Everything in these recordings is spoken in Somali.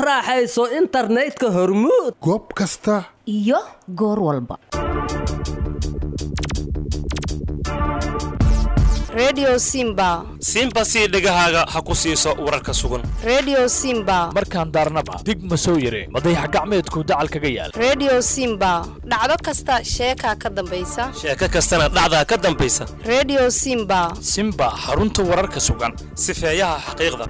raaxayso internetka hormuud goob kasta iyo goor walba redio simba simba sii dhegahaaga ha ku siiso wararka sugan redio simba markaan daarnaba dig ma soo yire madayax gacmeedku dacal kaga yaal redio simba dhacdo kasta sheekaa ka dambaysa sheeko kastana dhacdaa ka dambaysa redio simba simba xarunta wararka sugan sifeeyaha xaqiiqda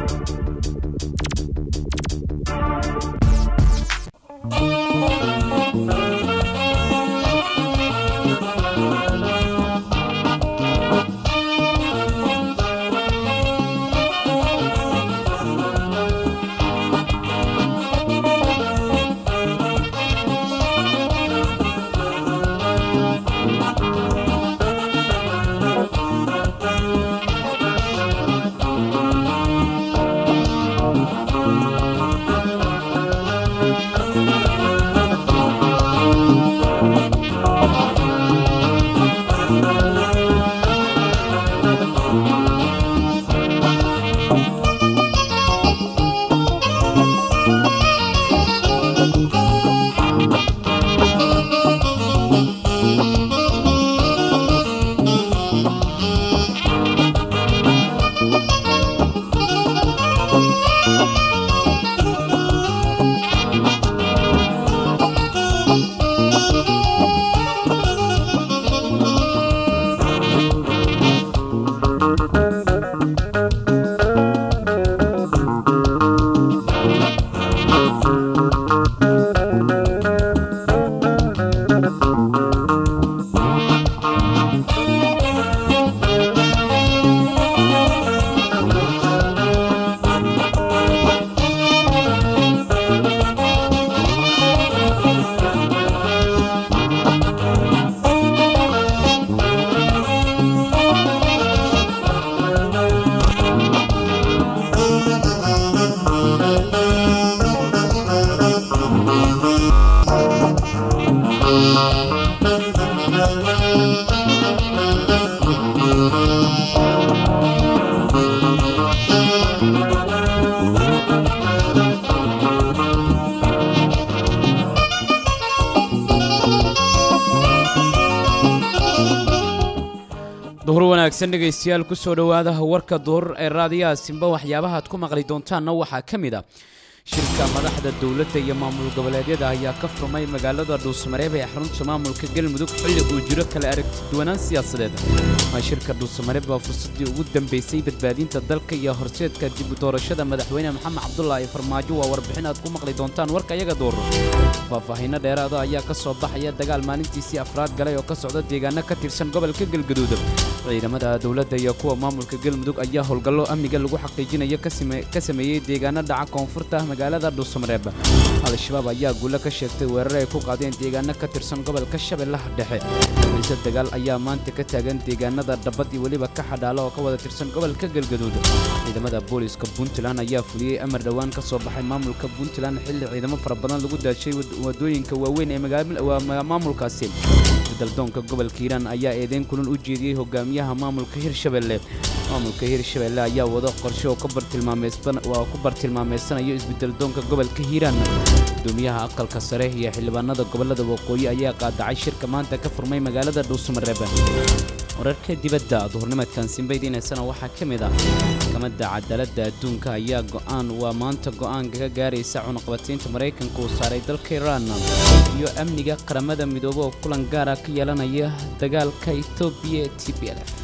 duhur wanaagsan dhegaystayaal ku soo dhowaada warka duhur ee raadiyaha simba waxyaabaha aad ku maqli doontaanna waxaa ka mid ah shirka madaxda dowladda iyo maamul goboleedyada ayaa ka furmay magaalada dhuusamareeb ee xarunta maamulka galmudug xilli uu jiro kala aragtiduwanaan siyaasadeed waa shirka dhuusamareeb baa fursaddii ugu dambaysay badbaadinta dalka iyo horseedka dib u doorashada madaxweyne maxamed cabdulaahi farmaajo waa warbixin aad ku maqli doontaan warka iyaga duur faahfaahinno dheeraada ayaa ka soo baxaya dagaal maalintiisii afraad galay oo ka socda deegaano ka tirsan gobolka galgaduud ciidamada dowladda iyo kuwa maamulka galmudug ayaa howlgallo amniga lagu xaqiijinayo ka sameeyey deegaano dhaca koonfurta magaalada dhuusamareeb al-shabaab ayaa guulo ka sheegtay weerar ay ku qaadeen deegaano ka tirsan gobolka shabeellaha dhexe xiise dagaal ayaa maanta ka taagan deegaanada dhabbad iyo weliba ka xadhaalo oo ka wada tirsan gobolka galgaduud ciidamada booliiska puntland ayaa fuliyey amar dhowaan ka soo baxay maamulka puntland xilli ciidamo fara badan lagu daashay wadooyinka waaweyn ee maamulkaasi daldoonka gobolka hiiraan ayaa eedeyn kulan u jeediyey hogaamiyaha maamulka hirshabelle maamulka hirshabelle ayaa wado qorshe oo ku bartilmaameysanayo isbedeldoonka gobolka hiiraan gudoomiyaha aqalka sare iyo xildhibaanada gobolada waqooyi ayaa qaadacay shirka maanta ka furmay magaalada dhuusamareeb wararka dibadda duhurnimadkan simbaydiinaysana waxaa ka mid ah maxkamadda cadaaladda adduunka ayaa go'aan waa maanta go'aanka ka gaaraysa cunaqabataynta maraykanka uu saaray dalka iiraan iyo amniga qaramada midoobe oo kulan gaara ka yeelanaya dagaalka etoobiya ee t b l f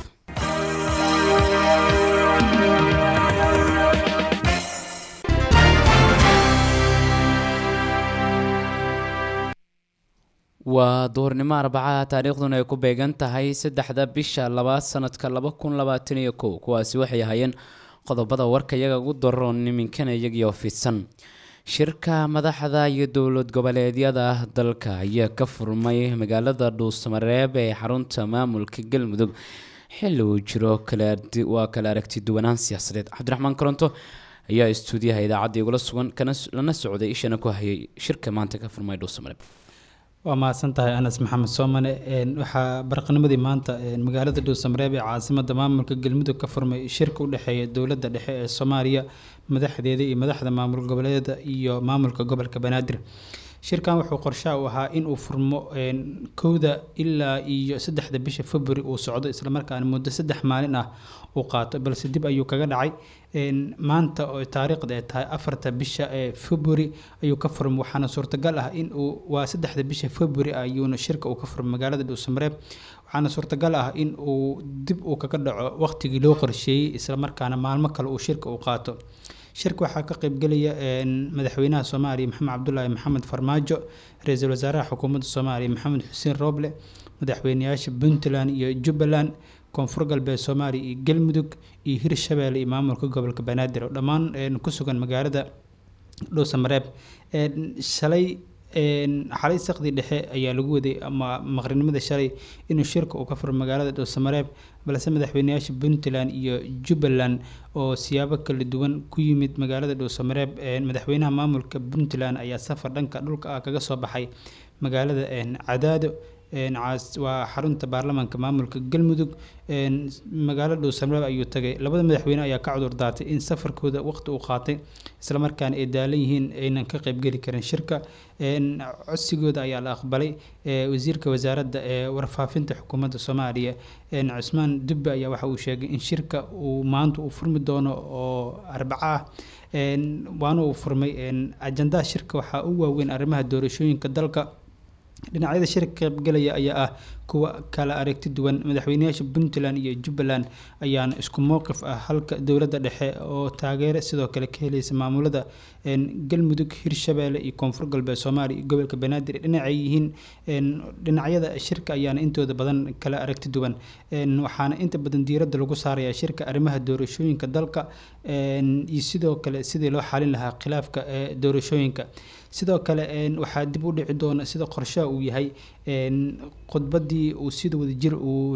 waa duhurnimo arbacaha taariikhduna ay ku beegan tahay saddexda bisha labaad sanadka laba kun labaatan iyo kow kuwaasi waxay ahaayeen qodobada warka iyaga ugu daroon iminkana iyagii oo fidsan shirka madaxda iyo dowlad goboleedyada dalka ayaa ka furmay magaalada dhuusamareeb ee xarunta maamulka galmudug xilli uu jiro waa kala aragti duwanaan siyaasadeed cabdiraxmaan koronto ayaa istuudiyaha idaacadda igula sugan lana socday ishana ku hayay shirka maanta ka furmay dhuusamareeb waa mahadsan tahay anas maxamed soomane waxaa baraqnimadii maanta magaalada dhuusamareeb ee caasimada maamulka galmudug ka furmay shirka u dhexeeya dowladda dhexe ee soomaaliya madaxdeeda iyo madaxda maamul goboleeda iyo maamulka gobolka banaadir shirkan wuxuu qorshaha u ahaa in uu furmo kowda ilaa iyo saddexda bisha february uu socdo islamarkaana muddo saddex maalin ah uu qaato balse dib ayuu kaga dhacay maanta oo taariikhda ay tahay afarta bisha ee february ayuu ka furmay waxaana suurtagal ah in uu waa saddexda bisha february ayuuna shirka uu ka furmay magaalada dhuusamareeb waxaana suurtagal ah in uu dib uu kaga dhaco waqtigii loo qorsheeyey islamarkaana maalmo kale uu shirka uu qaato shirka waxaa ka qaybgelaya madaxweynaha soomaaliya maxamed cabdulaahi maxamed farmaajo ra-iisul wasaaraha xukuumadda soomaaliya maxamed xuseen rooble madaxweyneyaasha puntland iyo jubbaland koonfur galbeed soomaaliya iyo galmudug iyo hirshabeelle iyo maamulka gobolka banaadir oo dhammaan ku sugan magaalada dhuusamareeb shalay xalay saqdi dhexe ayaa lagu waday ama maqrinimada shalay inuu shirka uu ka furo magaalada dhuusamareeb balse madaxweyneyaasha puntland iyo jubbaland oo siyaabo kala duwan ku yimid magaalada dhuusamareeb madaxweynaha maamulka puntland ayaa safar dhanka dhulka ah kaga soo baxay magaalada cadaado waa xarunta baarlamaanka maamulka galmudug magaalo dhuusamareeb ayuu tagay labada madaxweyne ayaa ka cudur daatay in safarkooda waqti uu qaatay islamarkaana ay daalan yihiin aynan ka qaybgeli karin shirka codsigooda ayaa la aqbalay wasiirka wasaaradda ee warfaafinta xukuumadda soomaaliya cusmaan dubbe ayaa waxa uu sheegay in shirka uu maanta uu furmi doono oo arbaco ah waana uu furmay ajandaha shirka waxaa u waaweyn arrimaha doorashooyinka dalka dhinacyada shirka qaybgalaya ayaa ah kuwa kala aragti duwan madaxweyneyaasha puntland iyo jubbaland ayaana isku mowqif ah halka dowladda dhexe oo taageero sidoo kale ka helaysa maamulada galmudug hirshabeelle iyo koonfur galbeed soomaaliya iyo gobolka banaadir dhinacay yihiin dhinacyada shirka ayaana intooda badan kala aragti duwan waxaana inta badan diiradda lagu saarayaa shirka arrimaha doorashooyinka dalka iyo sidoo kale sidii loo xalin lahaa khilaafka doorashooyinka sidoo kale waxaa dib u dhici doona sida qorshaha uu yahay khudbadii uu sida wadajir uu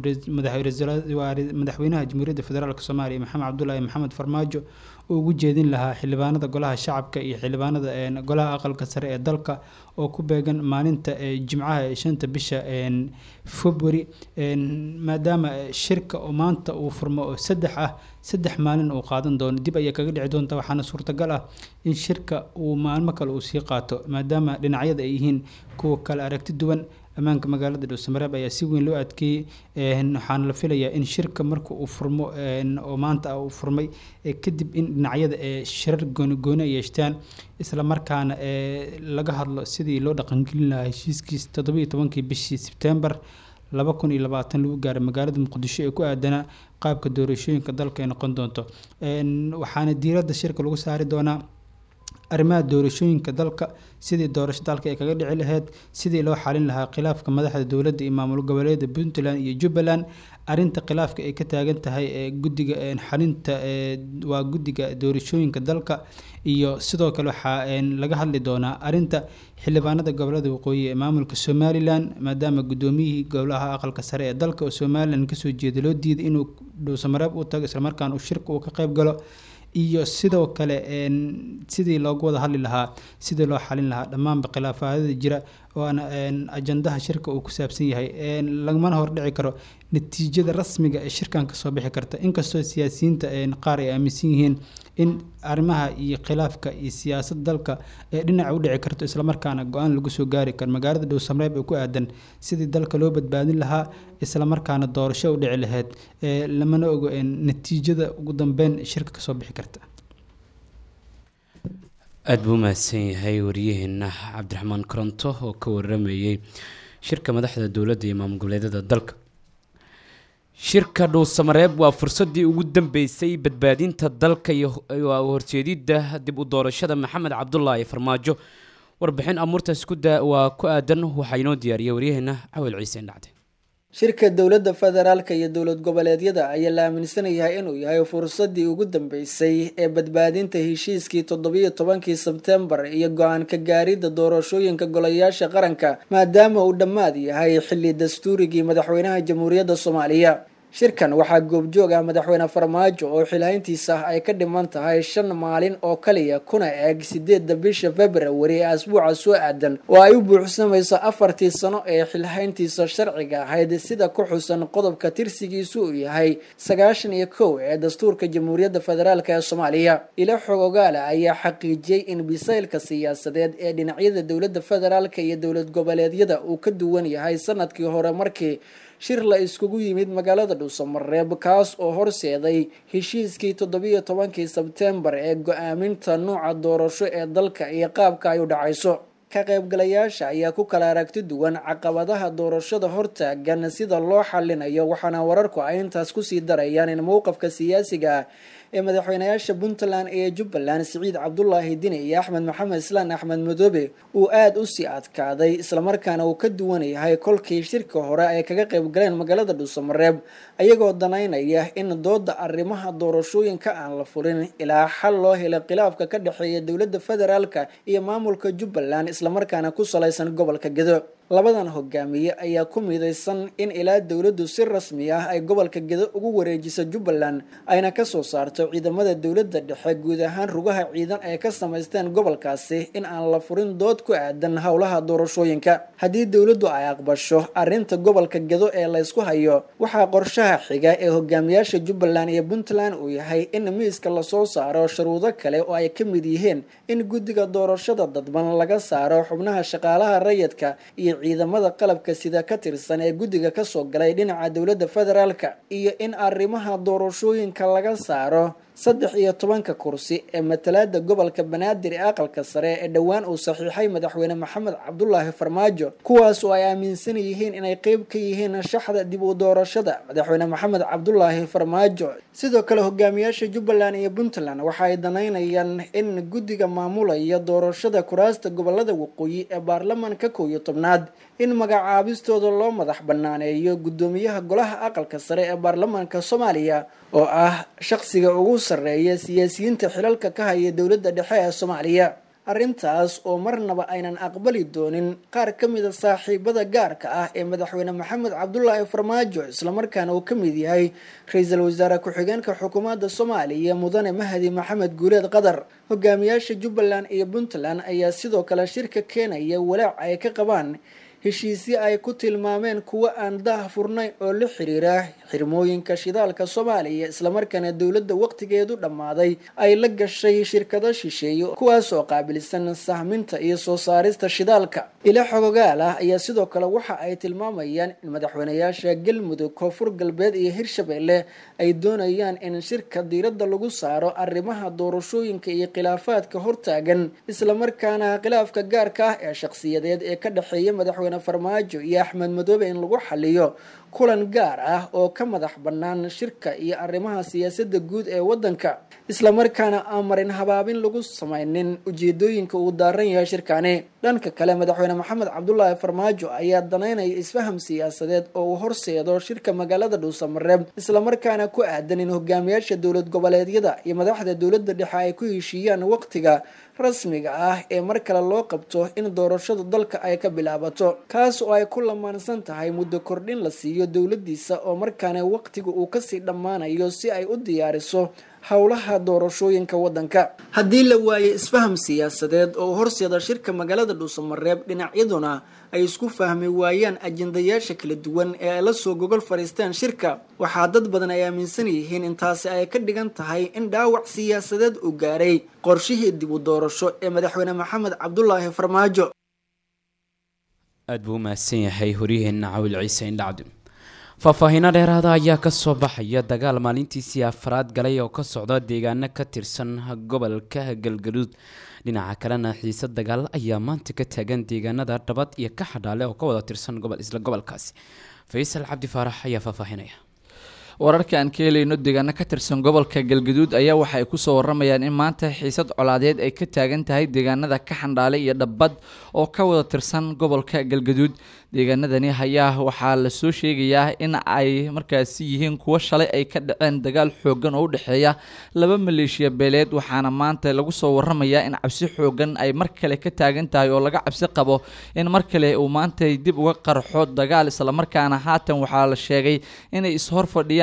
madaxweynaha jamhuuriyadda federaalk soomaaliya maxamed cabdulaahi maxamed farmaajo uu ugu jeedin lahaa xildhibaanada golaha shacabka iyo xildhibaanada golaha aqalka sare ee dalka oo ku beegan maalinta jimcaha ee shanta bisha february maadaama shirka oo maanta uu furmo oo saddex ah saddex maalin uu qaadan doono dib ayay kaga dhici doonta waxaana suurtagal ah in shirka uu maalmo kale uu sii qaato maadaama dhinacyada ay yihiin kuwa kale aragti duwan ammaanka magaalada dhuusamareeb ayaa si weyn loo adkeeyey waxaana la filayaa in shirka marka uu furmo oo maanta uu furmay kadib in dhinacyada ee shirar goonigooni ay yeeshtaan isla markaana laga hadlo sidii loo dhaqangelin lahaa heshiiskiis toddobiyo tobankii bishii sebtembar laba kun iyo labaatan lagu gaaray magaalada muqdisho ee ku aadanaa qaabka doorashooyinka dalka ay noqon doonto waxaana diiradda shirka lagu saari doonaa arrimaha doorashooyinka dalka sidii doorasho dalka ay kaga dhici lahayd sidii loo xalin lahaa khilaafka madaxda dowladda iyo maamul goboleeda puntland iyo jubbaland arinta khilaafka ay ka taagan tahay ee guddiga xalinta waa guddiga doorashooyinka dalka iyo sidoo kale waxaa laga hadli doonaa arinta xildhibaanada gobolada waqooyi ee maamulka somalilan maadaama guddoomiyihii golaha aqalka sare ee dalka oo somalilan kasoo jeeda loo diiday inuu dhuusamareeb u tago islamarkaana uu shirka uu ka qayb galo iyo sidoo kale sidii loogu wada hadli lahaa sidii loo xalin lahaa dhammaanba khilaafaadada jira waana ajandaha shirka uu ku saabsan yahay lagamana hordhici karo natiijada rasmiga ee shirkan kasoo bixi karta inkastoo siyaasiyiinta qaar ay aaminsan yihiin in arrimaha iyo khilaafka iyo siyaasad dalka ee dhinaca u dhici karto islamarkaana go-aan lagu soo gaari karo magaalada dhowsamreeb ee ku aadan sidii dalka loo badbaadin lahaa islamarkaana doorasho u dhici lahayd lamana ogo natiijada ugu dambeyn shirka kasoo bixi karta aada buu mahadsan yahay wariyaheena cabdiraxmaan koronto oo ka waramayey shirka madaxda dowladda iyo maamul goboleedyada dalka shirka dhuusamareeb waa fursadii ugu dambeysay badbaadinta dalka iyo horjeedidda dib u doorashada maxamed cabdulaahi farmaajo warbixin amuurtaas waa ku aadan waxaa inoo diyaariyay waryaheena cawil ciise dhacde shirka dowladda federaalka iyo dowlad goboleedyada ayaa la aaminsan yahay inuu yahay fursadii ugu dambeysay ee badbaadinta heshiiskii toddobiyo tobankii sebtembar iyo go-aan ka gaaridda doorashooyinka golayaasha qaranka maadaama uu dhammaad yahay xilli dastuurigii madaxweynaha jamhuuriyadda soomaaliya shirkan waxaa goobjoog ah madaxweyne farmaajo oo xilhayntiisa ay ka dhiman tahay shan maalin oo kaliya kuna eeg sideedda bisha februari ee asbuuca soo aadan oo ay u buuxsamayso afartii sano ee xilhayntiisa sharciga ahayd sida ku xusan qodobka tirsigiisu uu yahay sagaashan iyo kow ee dastuurka jamhuuriyadda federaalk ee soomaaliya ilo xog ogaala ayaa xaqiijiyey in bisaylka siyaasadeed ee dhinacyada dowladda federaalk iyo dowlad goboleedyada uu ka duwan yahay sanadkii hore markii shir la iskugu yimid magaalada dhuusamareeb kaas oo horseeday heshiiskii toddobiyo tobankii sebtembar ee go-aaminta nuuca doorasho ee dalka iyo qaabka ay u dhacayso ka qaybgalayaasha ayaa ku kala aragti duwan caqabadaha doorashada hortaagan sida loo xalinayo waxaana wararku ay intaas kusii darayaan in mowqafka siyaasiga ah ee madaxweynayaasha puntland iyo jubbaland siciid cabdulaahi dini iyo axmed maxamed islaan axmed madoobe uu aada u sii adkaaday islamarkaana uu ka duwan yahay kolkii shirka hore ay kaga qayb galeen magaalada dhuusamareeb ayagoo danaynaya in dooda arrimaha doorashooyinka aan la furin ilaa xal loo helay khilaafka ka dhexeeya dowladda federaalka iyo maamulka jubbaland islamarkaana ku salaysan gobolka gedo labadan hogaamiye ayaa ku midaysan in ilaa dowladdu si rasmi ah ay gobolka gedo ugu wareejiso jubbaland ayna kasoo saarto ciidamada dowladda dhexe guud ahaan rugaha ciidan ay ka samaysteen gobolkaasi in aan la furin dood ku aadan howlaha doorashooyinka haddii dowladdu ay aqbasho arrinta gobolka gedo ee laysku hayo waxaa qorshaha xiga ee hogaamiyaasha jubbaland iyo puntland uu yahay in miiska lasoo saaro sharuudo kale oo ay ka mid yihiin in guddiga doorashada dadban laga saaro xubnaha shaqaalaha rayidka iyo ciidamada qalabka sida ka tirsan ee guddiga kasoo galay dhinaca dowladda federaalka iyo in arrimaha doorashooyinka laga saaro saddex iyo tobanka kursi ee matalaada gobolka banaadir ee aqalka sare ee dhowaan uu saxiixay madaxweyne maxamed cabdulaahi farmaajo kuwaas oo ay aaminsan yihiin inay qeyb ka yihiin shaxda dib u doorashada madaxweyne maxamed cabdulaahi farmaajo sidoo kale hogaamiyaasha jubbaland iyo puntland waxa ay danaynayaan in guddiga maamulaya doorashada kuraasta gobolada waqooyi ee baarlamaanka kow iyo tobnaad in magacaabistooda loo madax banaaneeyo guddoomiyaha golaha aqalka sare ee baarlamaanka soomaaliya oo ah shaqsiga ugu sarreeya siyaasiyiinta xilalka ka haya dowladda dhexe ee soomaaliya arrintaas oo marnaba aynan aqbali doonin qaar ka mida saaxiibada gaarka ah ee madaxweyne maxamed cabdulaahi farmaajo islamarkaana uu ka mid yahay ra-iisul wasaare ku-xigeenka xukuumadda soomaaliya mudane mahdi maxamed guuleed qadar hogaamiyaasha jubbaland iyo puntland ayaa sidoo kale shirka keenaya walaac ay ka qabaan heshiisyo ay ku tilmaameen kuwo aan daah furnayn oo la xiriira xirmooyinka shidaalka soomaaliya islamarkaana dowladda waqtigeedu dhammaaday ay la gashay shirkado shisheeye kuwaas oo qaabilsan sahminta iyo soo saarista shidaalka ilo xogogaal ah ayaa sidoo kale waxa ay tilmaamayaan in madaxweynayaasha galmudug koonfur galbeed iyo hirshabelle ay doonayaan in shirka diiradda lagu saaro arrimaha doorashooyinka iyo khilaafaadka hortaagan islamarkaana khilaafka gaarka ah ee shaqsiyadeed ee ka dhexeeya madaxweyne farmaajo iyo axmed madoobe in lagu xaliyo kulan gaar ah oo ka madax bannaan shirka iyo arrimaha siyaasadda guud ee waddanka islamarkaana aan marin habaabin lagu samaynin ujeedooyinka uu daaran yahay shirkani dhanka kale madaxweyne maxamed cabdulaahi farmaajo ayaa danaynaya isfaham siyaasadeed oo uu horseedo shirka magaalada dhuusamareeb islamarkaana ku aadan in hogaamiyaasha dowlad goboleedyada iyo madaxda dowladda dhexe ay ku heshiiyaan waqtiga rasmiga ah ee mar kale loo qabto in doorashada dalka ay ka bilaabato kaas oo ay ku lamaansan tahay muddo kordhin la siiyo dowladiisa oo markaana waqtiga uu kasii dhammaanayo si ay u diyaariso howlaha doorashooyinka waddanka haddii la waayo isfaham siyaasadeed oo horseeda shirka magaalada dhuusamareeb dhinacyaduna ay isku fahmi waayaan ajendayaasha kala duwan ee ay la soo gogol fadhiisteen shirka waxaa dad badan ay aaminsan yihiin intaasi ay ka dhigan tahay in dhaawac siyaasadeed uu gaaray qorshihii dib u doorasho ee madaxweyne maxamed cabdulaahi farmaajo aada buu u mahadsan yahay horyaheenna cawil ciise indhacdi faahfaahiino dheeraada ayaa kasoo baxaya dagaal maalintiisii afraad galay oo ka socda deegaano ka tirsan gobolka galgaduud dhinaca kalena xiise dagaal ayaa maanta ka taagan deegaanada dhabad iyo ka xadhaale oo ka wada tirsan gobol isla gobolkaasi faysal cabdi faarax ayaa faahfaahinaya wararka aan ka helayno deegaano ka tirsan gobolka galgaduud ayaa waxa ay kusoo waramayaan in maanta xiisad colaadeed ay ka taagan tahay deegaanada ka xandhaale iyo dhabbad oo ka wada tirsan gobolka galgaduud deegaanadani ayaa waxaa lasoo sheegayaa in ay markaasi yihiin kuwo shalay ay ka dhaceen dagaal xoogan oo u dhexeeya laba maleeshiya beeleed waxaana maanta lagu soo waramayaa in cabsi xoogan ay mar kale ka taagan tahay oo laga cabsi qabo in mar kale uu maanta dib uga qarxo dagaal islamarkaana haatan waxaa la sheegay inay ishor fadhiyaan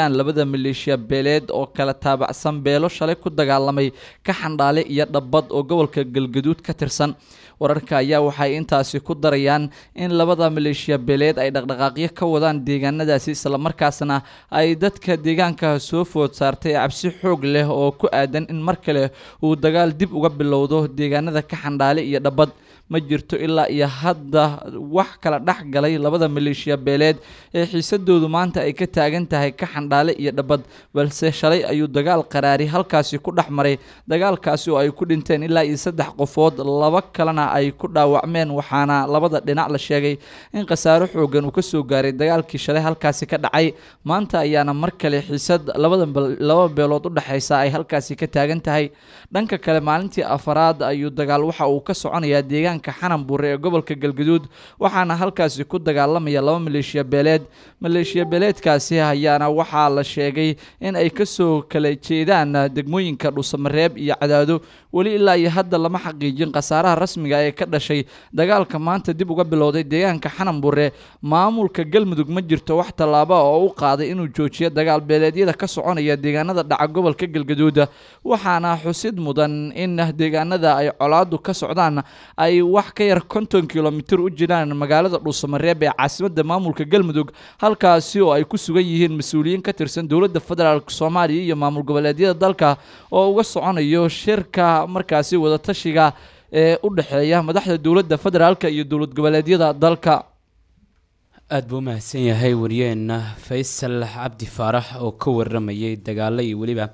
heshiiyaan labada maleeshiya beeleed oo kala taabacsan beelo shalay ku dagaalamay ka xandhaale iyo dhabbad oo gobolka galgaduud ka tirsan wararka ayaa waxay intaasi ku darayaan in labada maleeshiya beeleed ay dhaqdhaqaaqyo ka wadaan deegaanadaasi islamarkaasna ay dadka deegaanka soo food saartay cabsi xoog leh oo ku aadan in mar kale uu dagaal dib uga bilowdo deegaanada ka xandhaale iyo dhabbad ma jirto ilaa iyo hadda wax kala dhex galay labada maleeshiya beeleed ee xiisadoodu maanta ay ka taagan tahay ka xandhaale iyo dhabbad balse shalay ayuu dagaal qaraari halkaasi ku dhex maray dagaalkaasi oo ay ku dhinteen ilaa iyo saddex qofood laba kalena ay ku dhaawacmeen waxaana labada dhinac la sheegay in khasaaro xoogan uu kasoo gaaray dagaalkii shalay halkaasi ka dhacay maanta ayaana mar kale xiisad labada laba beelood u dhexeysa ay halkaasi ka taagan tahay dhanka kale maalintii afaraad ayuu dagaal waxa uu ka soconayaa deegaanka xananbuure ee gobolka galgaduud waxaana halkaasi ku dagaalamaya laba maleeshiya beeleed maleeshiya beeleedkaasi ayaana waxaa la sheegay in ay kasoo kala jeedaan degmooyinka dhuusamareeb iyo cadaado weli ilaa iyo hadda lama xaqiijin khasaaraha rasmiga ee ka dhashay dagaalka maanta dib uga bilowday deegaanka xananbuure maamulka galmudug ma jirto wax tallaaba oo u qaaday inuu joojiyo dagaal beeleedyada ka soconaya deegaanada dhaca gobolka galgaduud waxaana xusid mudan in deegaanada ay colaadu ka socdaan ay wax ka yar konton kilomitir u jiraan magaalada dhuusamareeb ee caasimada maamulka galmudug halkaasi oo ay ku sugan yihiin mas-uuliyiin ka tirsan dowladda federaalk soomaaliya iyo maamul goboleedyada dalka oo uga soconayo shirka markaasi wadatashiga ee u dhexeeya madaxda dowladda federaalk iyo dowlad goboleedyada dalka aada buu umahadsan yahay wariyeenna faysal cabdi faarax oo ka waramayay dagaalo iyo weliba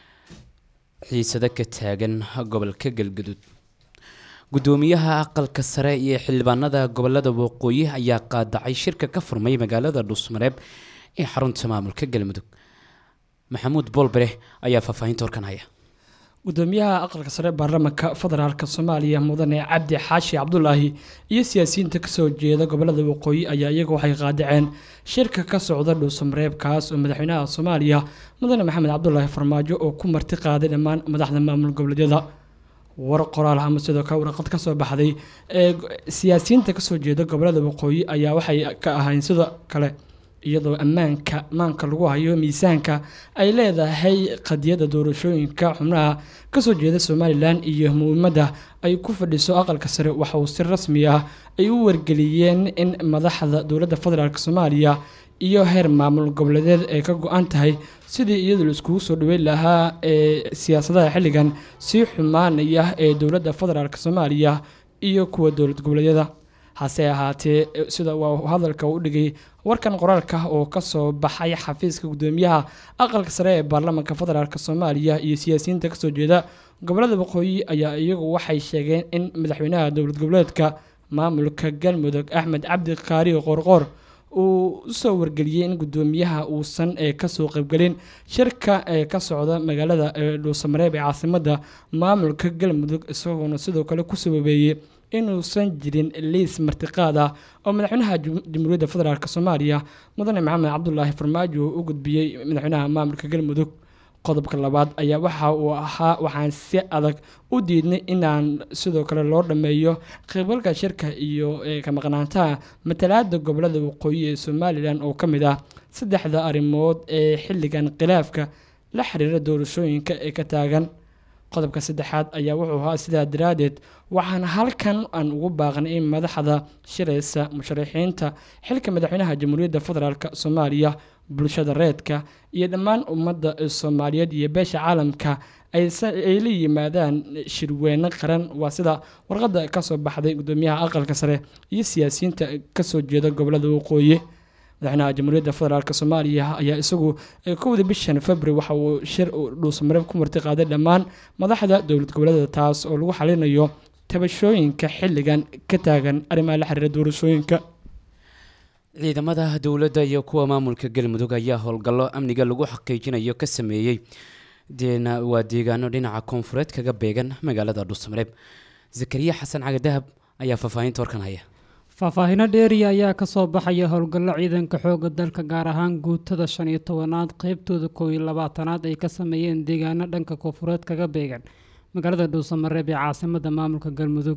xiisado ka taagan gobolka galgaduud gudoomiyaha aqalka sare iyo xildhibaanada gobolada waqooyi ayaa qaadacay shirka ka furmay magaalada dhuusmareeb ee xarunta maamulka galmudug maxamuud boolbere ayaa faahfaahinta warkan haya gudoomiyaha aqalka sare baarlamaanka federaalk soomaaliya mudane cabdi xaashi cabdulaahi iyo siyaasiyiinta kasoo jeeda gobolada waqooyi ayaa iyagu waxay qaadaceen shirka ka socda dhuusamareeb kaas oo madaxweynaha soomaaliya mudane maxamed cabdulaahi farmaajo oo ku marti qaaday dhammaan madaxda maamul goboleedyada war qoraal ama sidoo kale warqad ka soo baxday ee siyaasiyiinta kasoo jeeda gobolada waqooyi ayaa waxay ka ahayn sidoo kale iyadoo ammaanka maanka lagu hayo miisaanka ay leedahay qadiyada doorashooyinka xubnaha kasoo jeeda somalilan iyo muhiimadda ay ku fadhiso aqalka sare waxa uu si rasmi ah ay u wargeliyeen in madaxda dowladda federaalk soomaaliya iyo heer maamul goboleedeed ay ka go-an tahay sidii iyadu la iskugu soo dhaweyn lahaa ee siyaasadaha xilligan sii xumaanaya ee dowladda federaalk soomaaliya iyo kuwa dowlad goboleedyada hase ahaatee sida waa hadalka u dhigay warkan qoraalka oo kasoo baxay xafiiska gudoomiyaha aqalka sare ee baarlamaanka federaalk soomaaliya iyo siyaasiyiinta kasoo jeeda gobolada waqooyi ayaa iyagu waxay sheegeen in madaxweynaha dowlad goboleedka maamulka galmudug axmed cabdi kaari qoorqoor uu usoo wargeliyey in gudoomiyaha uusan ee kasoo qaybgelin shirka ee ka socda magaalada dhuusamareeb ee caasimada maamulka galmudug isagoona sidoo kale ku sababeeyey inuusan jirin liis martiqaad ah oo madaxweynaha jamhuuriyadda federaalk soomaaliya mudane maxamed cabdulaahi farmaajo u gudbiyey madaxweynaha maamulka galmudug qodobka labaad ayaa waxa uu ahaa waxaan si adag u diidnay inaan sidoo kale loo dhammeeyo qeybalka shirka iyo ka maqnaantaha matalaada gobolada waqooyi ee somalilan oo ka mid ah saddexda arrimood ee xilligan khilaafka la xiriira doorashooyinka ee ka taagan qodobka saddexaad ayaa wuxuu ahaa sidaa daraadeed waxaan halkan aan ugu baaqnay in madaxda shiraysa musharaxiinta xilka madaxweynaha jamhuuriyadda federaalk soomaaliya bulshada reedka iyo dhammaan ummadda soomaaliyeed iyo beesha caalamka ay la yimaadaan shirweyne qaran waa sida warqadda kasoo baxday gudoomiyaha aqalka sare iyo siyaasiyiinta kasoo jeeda gobolada waqooyi madaxweynaha jamhuuriyadda federaalk soomaaliya ayaa isagu kowda bishan february waxa uu shir dhuusamareeb ku marti qaaday dhammaan madaxda dowlad goboleeda taas oo lagu xalinayo tabashooyinka xilligan ka taagan arrimaha la xiriira doorashooyinka ciidamada dowladda iyo kuwa maamulka galmudug ayaa howlgallo amniga lagu xaqiijinayo ka sameeyey deena waa deegaano dhinaca koonfureed kaga beegan magaalada dhuusamareeb zakariya xasan cagadahab ayaa faahfaahinta warkan haya faahfaahino dheeriya ayaa kasoo baxaya howlgallo ciidanka xooga dalka gaar ahaan guutada shan iyo tobanaad qeybtooda koow iyo labaatanaad ay ka sameeyeen deegaano dhanka koonfureed kaga beegan magaalada dhuusamareeb ee caasimada maamulka galmudug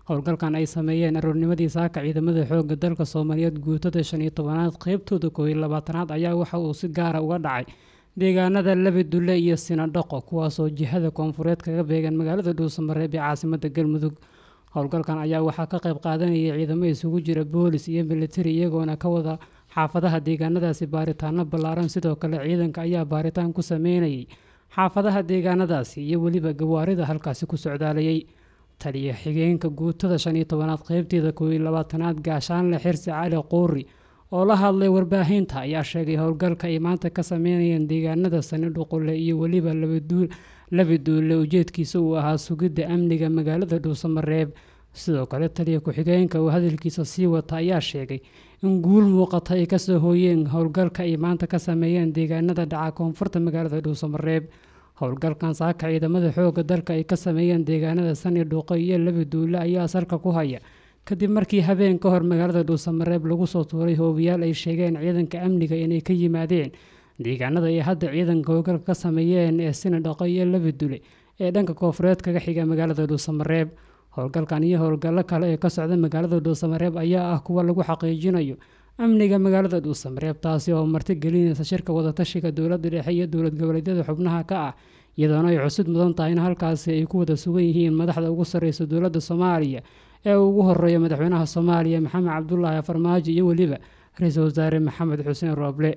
howlgalkan ay sameeyeen aroornimadii saaka ciidamada xoogga dalka soomaaliyeed guutada shan iyo tobanaad qeybtooda koob iyo labaatanaad ayaa waxa uu si gaara uga dhacay deegaanada labidulle iyo sinadhaqo kuwaasoo jihada koonfureed kaga beegan magaalada dhuusamareeb ee caasimada galmudug howlgalkan ayaa waxaa ka qayb qaadanayay ciidamo isugu jira boolis iyo militari iyagoona ka wada xaafadaha deegaanadaasi baaritaano ballaaran sidoo kale ciidanka ayaa baaritaan ku sameynayay xaafadaha deegaanadaasi iyo weliba gawaarida halkaasi ku socdaalayay taliya xigeenka guutada shan iyo tobanaad qeybteeda koob iyo labaatanaad gaashaanle xirsi cali quuri oo la hadlay warbaahinta ayaa sheegay howlgalka ay maanta ka sameynayeen deegaanada sanidhuqule iyo weliba labiduule ujeedkiisa uu ahaa sugidda amniga magaalada dhuusamareeb sidoo kale taliya ku-xigeenka oo hadalkiisa sii wata ayaa sheegay in guul muuqata ay kasoo hooyeen howlgalka ay maanta ka sameeyeen deegaanada dhaca koonfurta magaalada dhuusamareeb howlgalkan saaka ciidamada xooga dalka ay ka sameeyeen deegaanada sani dhuuqo iyo labiduule ayaa salka ku haya kadib markii habeen ka hor magaalada dhuusamareeb lagu soo tuuray hoobiyaal ay sheegeen ciidanka amniga inay ka yimaadeen deegaanada ay hadda ciidanka howlgalka ka sameeyeen ee sini dhaqo iyo labidule ee dhanka koonfureed kaga xiga magaalada dhuusamareeb howlgalkan iyo howlgallo kale ee ka socda magaalada dhuusamareeb ayaa ah kuwa lagu xaqiijinayo amniga magaalada dhuusamareeb taasi oo marti gelinaysa shirka wadatashiga dowladda dhexe iyo dowlad goboleedyada xubnaha ka ah iyadoona ay cusud mudan tahay in halkaasi ay ku wada sugan yihiin madaxda ugu sarreysa dowladda soomaaliya ee ugu horeeya madaxweynaha soomaaliya maxamed cabdulaahi farmaajo iyo weliba ra-iisul wasaare maxamed xuseen rooble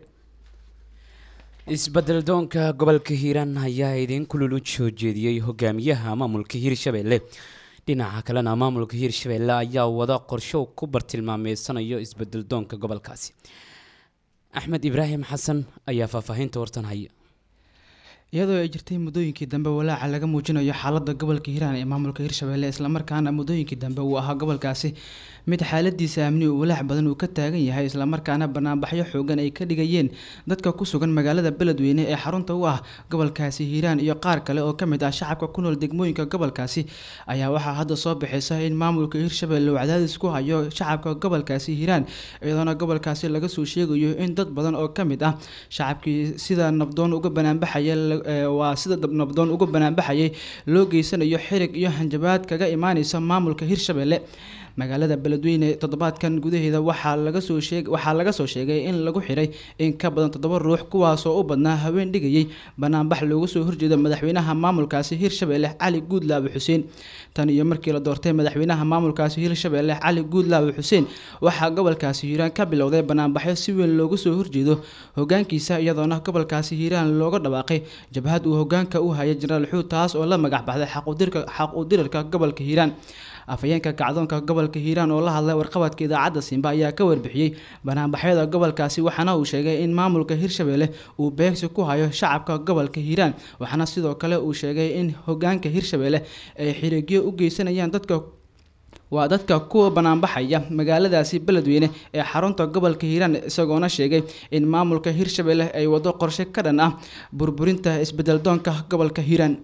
isbedel doonka gobolka hiiraan ayaa idiin kulul u soo jeediyey hogaamiyaha maamulka hiirshabelle dhinaca kalena maamulka hiirshabelle ayaa wada qorsho ku bartilmaameysanayo isbedel doonka gobolkaasi axmed ibraahim xasan ayaa faahfaahinta wartan haya iyadoo ay jirtay muddooyinkii dambe walaaca laga muujinayo xaalada gobolka hiiraan ee maamulka hirshabelle islamarkaana muddooyinkii dambe uu ahaa gobolkaasi mid xaaladiisa amni uu walaac badan uu ka taagan yahay islamarkaana banaanbaxyo xoogan ay ka dhigayeen dadka ku sugan magaalada beledweyne ee xarunta u ah gobolkaasi hiiraan iyo qaar kale oo kamid ah shacabka ku nool degmooyinka gobolkaasi ayaa waxaa hadda soo bixisa in maamulka hirshabelle uu cadaadis ku hayo shacabka gobolkaasi hiiraan iyadoona gobolkaasi laga soo sheegayo in dad badan oo kamid ah shacabkii sida nabdoon uga banaanbaxaya waa sida nabdoon uga banaanbaxayay loo geysanayo xirig iyo hanjabaad kaga imaaneysa maamulka hirshabelle magaalada beledweyne toddobaadkan gudaheeda waxaa laga soo sheeg waxaa laga soo sheegay in lagu xiray in ka badan toddoba ruux kuwaasoo u badnaa haween dhigayay banaanbax looga soo horjeeda madaxweynaha maamulkaasi hirshabelle cali guudlaabe xuseen tan iyo markii la doortay madaxweynaha maamulkaasi hirshabelle cali guudlaabe xuseen waxaa gobolkaasi hiiraan ka bilowday banaanbaxyo si weyn looga soo horjeedo hogaankiisa iyadoona gobolkaasi hiiraan looga dhawaaqay jabhad uu hogaanka u hayay jenaraal xuud taas oo la magac baxday xaq u dirarka gobolka hiiraan afhayeenka kacdoonka gobolka hiiraan oo la hadlay warqabadka idaacadda simba ayaa ka warbixiyey banaanbaxyada gobolkaasi waxaana uu sheegay in maamulka hirshabelle uu beegsi ku hayo shacabka gobolka hiiraan waxaana sidoo kale uu sheegay in hogaanka hirshabelle ay xiriigyo u geysanayaan dadka waa dadka kuwa banaanbaxaya magaaladaasi beledweyne ee xarunta gobolka hiiraan isagoona sheegay in maamulka hirshabelle ay wado qorshe ka dhan ah burburinta isbedel doonka gobolka hiiraan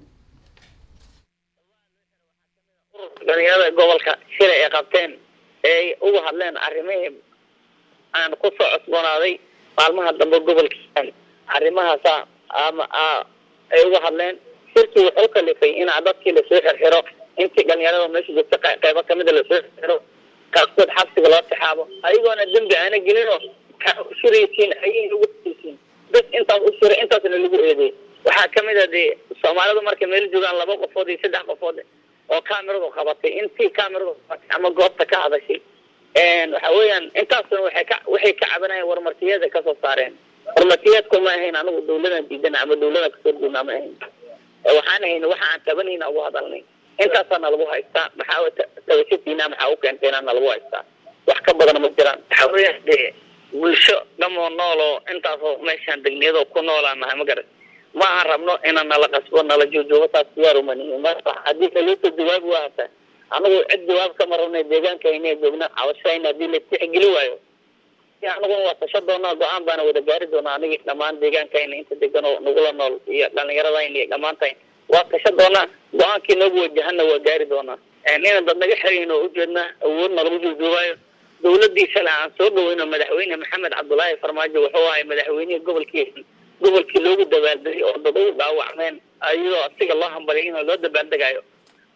dhalinyarada gobolka shila ay qabteen eeay uga hadleen arrimihii aan ku soo cosboonaaday maalmaha dambe gobolka arrimahaasa ama ay uga hadleen shirkii wuxuu kalifay in dadkii lasoo xirxiro intii dhalinyarada meesha joogta qeybo kamida lasoo xirxiro qaarkood xabsiga loo tixaabo ayagoona dembi aana gelinoo shiraysiin ayay ugu siisiin bas intaas u shiray intaasna lagu eedeey waxaa kamid a dee soomaalidu markay meel joogaan laba qofood iyo saddex qofood oo cameradu qabatay intii cameradu qabatay ama goobta ka hadashay waxa weeyaan intaasuna waxay ka waxay ka cabanayeen warmartiyeeda kasoo saareen warmartiyeedku ma ahayn anigu dawladan diidana ama dawladan kasoo horjeedna ma ahayn waxaan ahayn waxa aan tabanayna ugu hadalnay intaasaa nalagu haystaa maxaa tabashadiina maxaa u keentayna nalagu haystaa wax ka badan ma jiraan waxa weeyaan dee bulsho dhamoo nool oo intaasoo meeshaan degniyadoo ku noolaan nahay ma garan ma aan rabno inaan nala qasbo nala joojoogo taas diyaar uma nihin marka haddii kaleeto jawaabi waa hata anagu cid jawaab kama rabna deegaankayna joogna cabashayna haddii la tixgeli waayo anaguna waa tasha doonaa go-aan baana wada gaari doonaa anigii dhammaan deegaankayna inta degan oo nagula nool iyo dhalinyaradayna iyo dhammaantayn waa tasha doonaa go-aankii noogu wajahana waa gaari doonaa inaan dad naga xirayn oo ujeedna awoodna lagu joojoobayo dawladii shalay aan soo dhaweyno madaxweyne maxamed cabdulaahi farmaajo wuxuu ahay madaxweynihii gobolkii gobolkii loogu dabaaldegay oo dad ugu dhaawacmeen ayadoo asiga loo hambaliyay inoo loo dabaaldegayo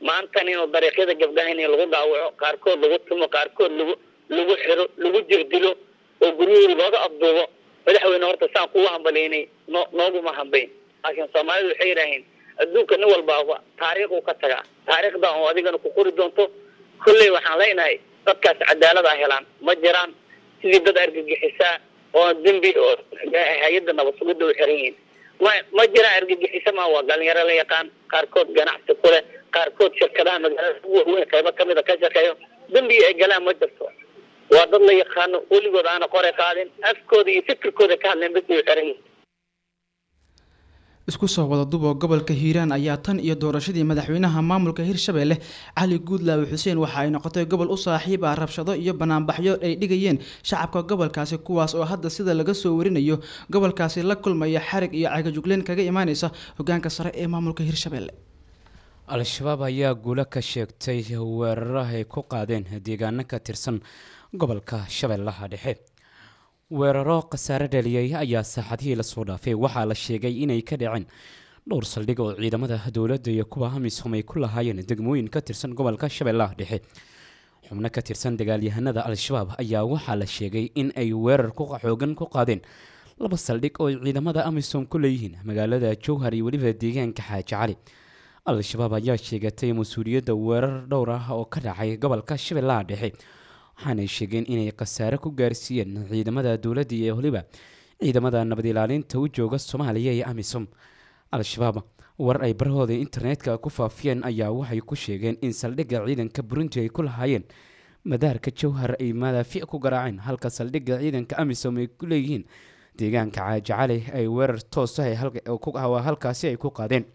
maantan inuu dariiqyada gabdhaha in lagu dhaawaco qaarkood lagu tumo qaarkood lagu lagu xiro lagu jirdilo oo guryahooda looga afduubo madaxweyne horta saan kugu hambalaynay no nooguma hambayn laakiin soomaalidu waxay yidhaaheen adduunka nin walbaaba taariikhuu ka tagaa taariikhda oo adigana ku qori doonto kolley waxaan leenahay dadkaas cadaalad a helaan ma jiraan sidii dad argagixisaa oo dembi oo hay-adda nabad sugidda u xiran yihiin ma ma jiraan argagixisa ma waa dhalinyaro la yaqaan qaarkood ganacsi ku leh qaarkood shirkadaha magaalada ugu waaweyn qaybo kamid a ka shaqeeyo dembi ay galaan ma jirto waa dad la yaqaano weligood aana qore qaadin afkooda iyo fikirkooda ka hadleen bas ay u xiran yihiin isku soo wada dubo gobolka hiiraan ayaa tan iyo doorashadii madaxweynaha maamulka hirshabelle cali guudlaawe xuseen waxa ay noqotay gobol u saaxiib ah rabshado iyo banaanbaxyo ay dhigayeen shacabka gobolkaasi kuwaas oo hadda sida laga soo warinayo gobolkaasi la kulmaya xarig iyo cagajugleen kaga imaaneysa hogaanka sare ee maamulka hirshabelle al-shabaab ayaa guulo ka sheegtay weeraro ay ku qaadeen deegaano ka tirsan gobolka shabeellaha dhexe weeraro khasaare dhaliyay ayaa saaxadihii lasoo dhaafay waxaa la sheegay inay ka dhaceen dhowr saldhig oo ciidamada dowladda iyo kuwa amisom ay ku lahaayeen degmooyin ka tirsan gobolka shabeellaha dhexe xubno ka tirsan dagaalyahanada al-shabaab ayaa waxaa la sheegay in ay weerar ku xoogan ku qaadeen laba saldhig oo ciidamada amisom ku leeyihiin magaalada jowhar iyo weliba deegaanka xaaji cali al-shabaab ayaa sheegatay mas-uuliyadda weerar dhowr ah oo ka dhacay gobolka shabeellaha dhexe waxaanay sheegeen inay khasaare ku gaarsiiyeen ciidamada dowladda iyo weliba ciidamada nabad ilaalinta u jooga soomaaliya iyo amisom al-shabaab war ay barahooda internetka ku faafiyeen ayaa waxay ku sheegeen in saldhigga ciidanka burundi ay ku lahaayeen madaarka jowhar ay madaafiic ku garaaceen halka saldhigga ciidanka amisom ay ku leeyihiin deegaanka caaji cali ay weerar toosa halkaasi ay ku qaadeen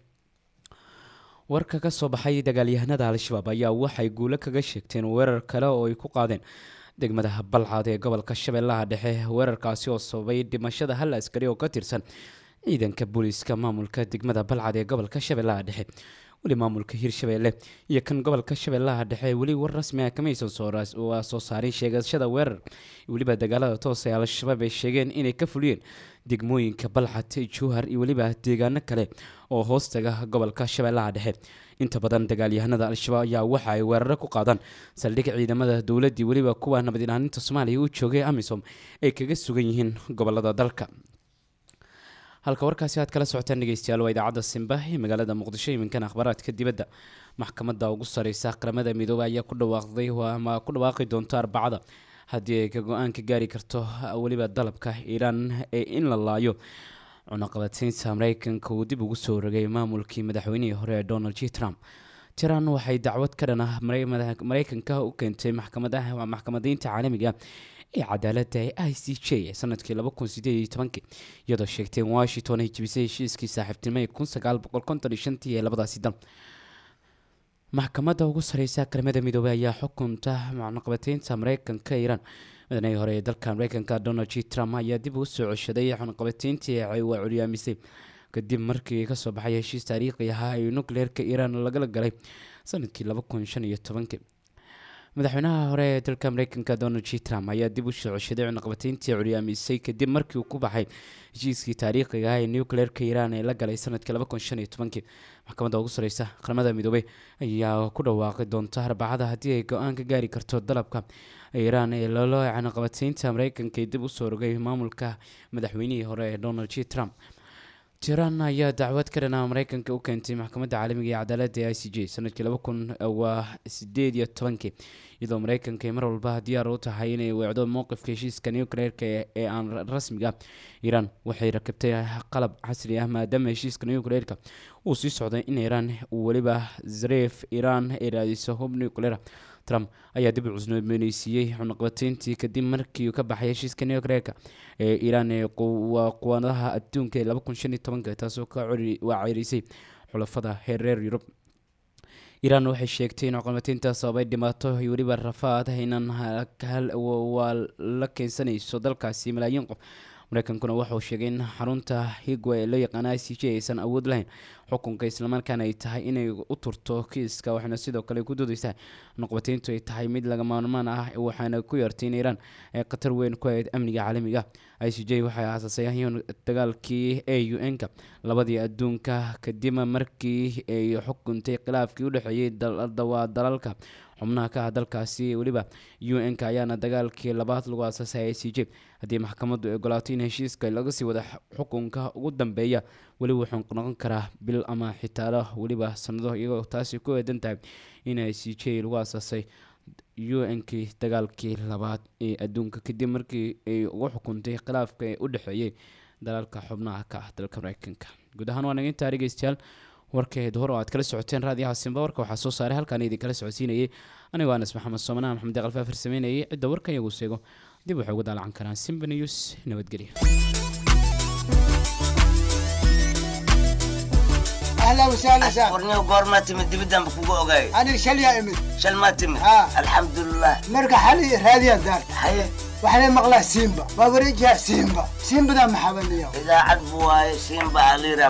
warka ka soo baxay dagaalyahanada al-shabaab ayaa waxay guulo kaga sheegteen weerar kale oo ay ku qaadeen degmada balcad ee gobolka shabeellaha dhexe weerarkaasi oo sababay dhimashada hal askari oo ka tirsan ciidanka booliiska maamulka degmada balcad ee gobolka shabeellaha dhexe weli maamulka hirshabeelle iyo kan gobolka shabeellaha dhexe weli war rasmi ah kamaysan waa soo saarin sheegashada weerar weliba dagaalada toos ee al-shabaab ay sheegeen inay ka fuliyeen degmooyinka balcad jowhar iyo weliba deegaano kale oo hoostaga gobolka shabeellaha dhexe inta badan dagaalyahanada al-shabaab ayaa waxa ay weeraro ku qaadaan saldhig ciidamada dowladdii weliba kuwa nabad ilaalinta soomaaliya u joogay amisom ay kaga sugan yihiin gobolada dalka halka warkaasi aad kala socotaan dhegeystayaal waa idaacadda simba ee magaalada muqdisho iminkan akhbaaraadka dibadda maxkamadda ugu sareysa qaramada midoobey ayaa ku dhawaaqday ama ku dhawaaqi doonto arbacada haddii ay ka go-aanka gaari karto weliba dalabka iiraan ee in la laayo cunaqabataynta mareykanka uu dib ugu soo rogay maamulkii madaxweynihii hore ee donald j trump tiran waxay dacwad ka dhan ah mareykanka u keentay maxkamadaha maxkamadaynta caalamiga ee cadaaladda ee i c j ee sanadkii laba kun sideed iyo tobankii iyadoo sheegtay in washington ay jebisay heshiiskii saaxiibtinimo ee kun sagaal boqol konton iyo shantii ee labadaasi dal maxkamadda ugu sareysa qaramada midoobey ayaa xukunta cunaqabataynta mareykanka iiraan madaxweynihii hore ee dalka mareykanka donald j trump ayaa dib ugu soo ceshaday cunaqabatayntii waa curyaamisay kadib markii kasoo baxay heshiis taariikhi ahaa ee nucleerka iiraan lagala galay sanadkii laba kun shan iyo tobankii madaxweynaha hore ee dalka mareykanka donald j trump ayaa dib u soo ceshaday cunaqabatayntii curyaamisay kadib markii uu ku baxay heshiiskii taariikhiga ah ee nucleerka iiraan ee la galay sanadkii laba kun shan iyo tobankii maxkamadda ugu sareysa qaramada midoobey ayaa ku dhawaaqi doonta arbacada haddii ay go-aan ka gaari karto dalabka iiraan ee lolo cunaqabataynta mareykanka ee dib usoo rogay maamulka madaxweynihii hore ee donald j trump tiran ayaa dacwad ka dhanaa mareykanka u keentay maxkamadda caalamiga ee cadaaladda ee i c j sanadkii laba kun waa sideed iyo tobankii iyadoo mareykanka ay mar walba diyaar u tahay inay weecdo mowqifka heshiiska nucleerka ee aan rasmiga iiraan waxay rakibtay qalab casri ah maadaama heshiiska nucleerka uu sii socday in iiraan weliba zareef iiraan ay raadiso hub nucleer trump ayaa dib u cusnooneysiiyey cunaqabatayntii kadib markii uu ka baxay heshiiska nucleerka ee iiraan ee waa quwadaha adduunka ee laba kun shan iyo tobanka taasoo ka waa ceyrisay xulafada heer reer yurub iiraan waxay sheegtay in cunaqabataynta sababay dhibaato iyo weliba rafaad inaan waa la keensanayso dalkaasi malaayiin qof mareykankuna waxauu sheegay in xarunta higwa ee loo yaqaana i c j aysan awood lahayn xukunka islamarkaana ay tahay inay u turto kiiska waxaana sidoo kale ku doodeysaa noqoteyntu ay tahay mid laga maarmaan ah waxaana ku yartay in iiraan ay khatar weyn ku ahayd amniga caalamiga i c j waxay aasaasayeen dagaalkii a u n-ka labadii adduunka kadib markii ay xukuntay khilaafkii u dhexeeyey waa dalalka xubnaha ka ah dalkaasi weliba u n-ka ayaana dagaalkii labaad lagu aasaasay i c j haddii maxkamaddu ay ogolaato in heshiiska laga sii wada xukunka ugu dambeeya weli wuxuu noqon karaa bil ama xitaalo weliba sanado iyagoo taasi ku eedan tahay in i c j lagu aasaasay u n-kii dagaalkii labaad ee adduunka kadib markii ay ugu xukuntay khilaafka ee u dhexeeyey dalalka xubnaha ka ah dalka mareykanka guud ahaan waa naga intaa dhegeystayaal warkeed hor oo aad kala socoteen raadiyaha simba warka waxaa soo saaray halkaan idin kala socodsiinayay anigoo anas maxamed soomanaha maxamed deeqal faafir sameynayay cidda warkan iyagu seego dib waxay ugu daalacan karaan simba news nabadgelyo اهلا وسهلا سهلا ورنيو قورما تمد دبدان بكوكو اوغاي انا شل يا امي شل ما تمد ها الحمد لله مرقى حالي راديا دار حي وحنا مغلا سيمبا ما بريجها سيمبا سيمبا ذا محبني اذا عدبوا سيمبا علي